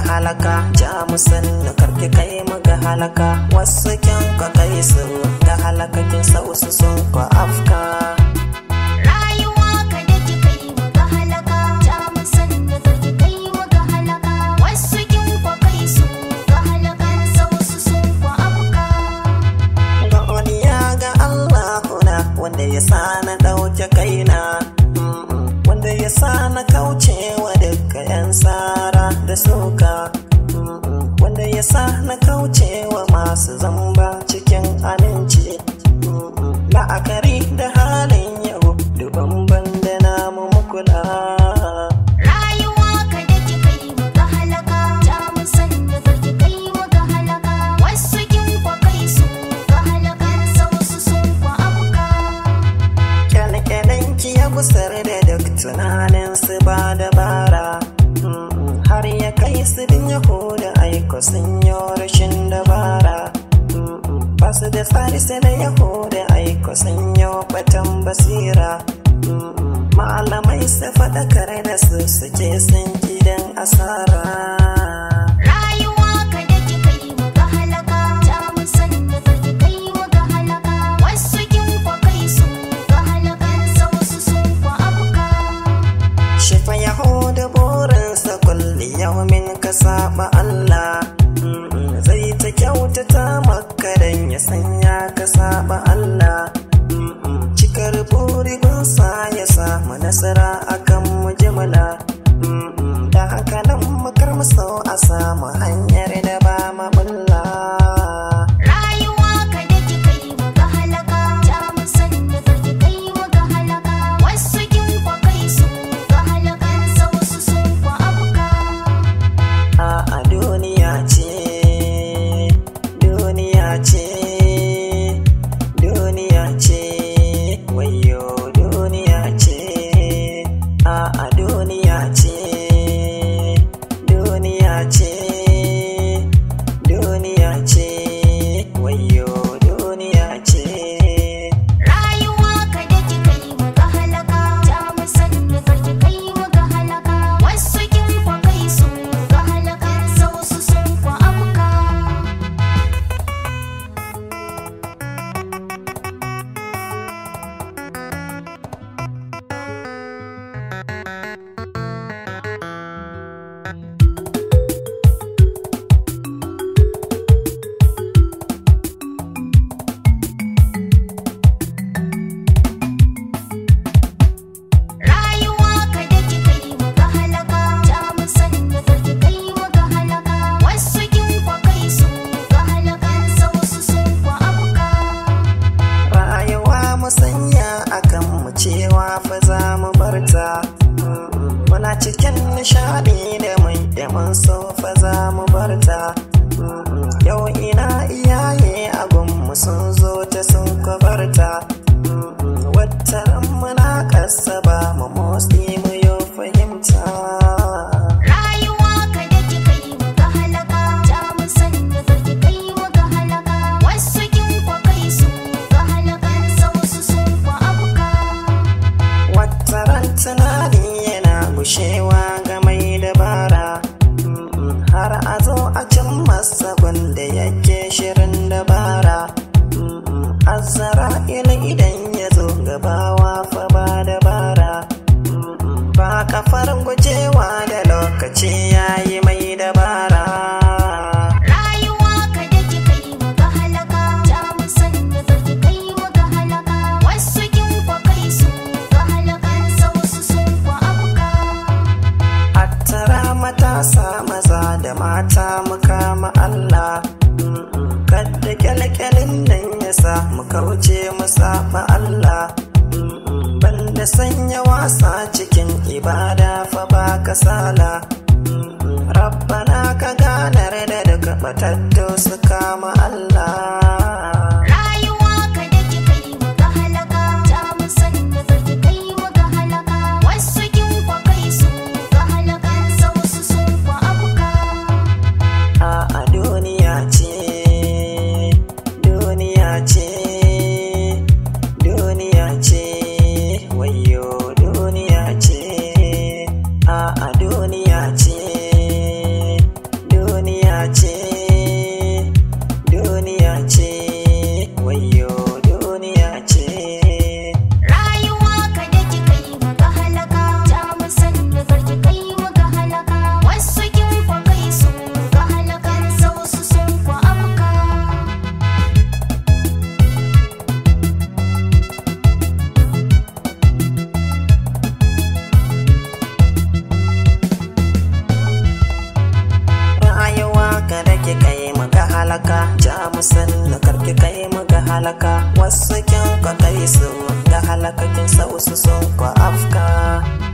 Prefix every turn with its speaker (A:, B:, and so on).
A: halaka ja musan na karki kai mu ga halaka wasu kyan ka kai su ga halakakin sausu sun ka afka
B: Rayuwa ka da ki kai mu ga halaka ja mu san da karki kai mu ga halaka wasu kin kwa kai su ga halakan sausu sun kwa abuka
A: ga godiya ga Allahuna wanda ya sa na ɗauke kaina Mm-mm. wanda ya sa na kauce wa duka 'yan tsara da suka Mm-mm. wanda ya sa na kauce wa masu zamba cikin aminci Mm-mm. la'akari da halin yau duban banda namu mukula
B: Rayuwa ka da ki kai mu ga halaka ja mu san da karki kai mu ga halaka wasu kin kwa kai su ga halakan sausu sun kwa abuka
A: kyalkyalanki ya gusar da duk tunanin su ba dabara Mm-mm. har ya kai su din yahuda aiko sun yi rashin dabara Mm-mm. ba su da tsari sai da yahuda aiko sun yi batan basira Mm-mm. malamai su faɗakar da su suke sun gidan asara
B: Rayuwa ka da ki kai mu ga halaka ja mu san da karki kai mu ga halaka wasu kin kwa kai su ga halakan sausu sun kwa abuka
A: Shifa Yahuda burinsa kulli yaumin ka saba Allah Mm-mm, zai ta kyautata maka dan ya sanya ka saba Allah Mm-mm, cikar burigunsa ya samu nasara akan mujimala Mm-mm, da haka nan makar sau a samu hanyar da ba mabulla
B: Rayuwa ka da ki kai mu ga halaka ja mu san da karki kai mu ga halaka wasu kin kwa kai su ga halakan sausu sun kwa abuka
A: a duniya ce duniya ce duniya ce wayo duniya ce a duniya ce duniya ce duniya ce wayo duniya ce
B: Rayuwa ka da ki kai mu ga halaka ja mu san da karki kai mu ga halaka wasu kin kwa kai su ga halakan sausu sun kwa abuka Rayuwa ka da ki kai mu ga halaka ja mu san da karki kai mu ga halaka wasu kin kwa kai su ga halakan sausu sun kwa abuka
A: rayuwa musanya akan mu cewa fa za mu barta Mm-mm. muna cikin nishadi da mai da mun so fa za mu barta Mm-mm. yau ina iyaye agun mu sun zo ta sun kwabarta Mm-mm. wata ran muna kasa ba mu motsi mu yo fahimta
B: Rayuwa ka da ki kai mu ga halaka ja mu san da karki kai mu ga halaka wasu kin kwa kai su ga halakan sausu sun kwa abuka
A: Wata ran tunani yana gushewa ga mai dabara Mm-mm, har a zo a cin masa wanda yake shirin dabara Mm-mm, Azzara ila idan ya zo gabawa fa ba dabara Mm-mm, ba kafar gujewa da lokaci yayi mai dabara
B: Rayuwa ka da ki kai mu ga halaka ja mu san da karki kai mu ga halaka wasu kin kwa kai su ga halakan sausu sun kwa abuka
A: Hattara matasa maza da mata mu kama Allah Mm-mm. Kadda kyalkyalin nan ya sa mu kauce mu saba Allah Mm-mm. Banda sanya wasa cikin ibada fa ba kasala Mm-mm. Rabbana ka ganar da duka batattu su kama Allah
B: Rayuwa ka da ki kai mu ga halaka ja mu san da karki kai mu ga halaka wasu kin kwa kai su ga halakan sausu sun kwa abuka
A: a duniya ce duniya ce duniya ce wayo duniya ce a duniya ce ce duniya ce wayo duniya ce
B: Rayuwa ka da ki kai mu ga halaka ta musan da karki kai mu ga halaka wasu kin kwa kai su ga halakan sau su sun kwa afka
A: rayuwa kada ki kai mu ga halaka ja musan na karki kai mu ga halaka wasu kin ka kai su ga halakakin sau su sun kwa afka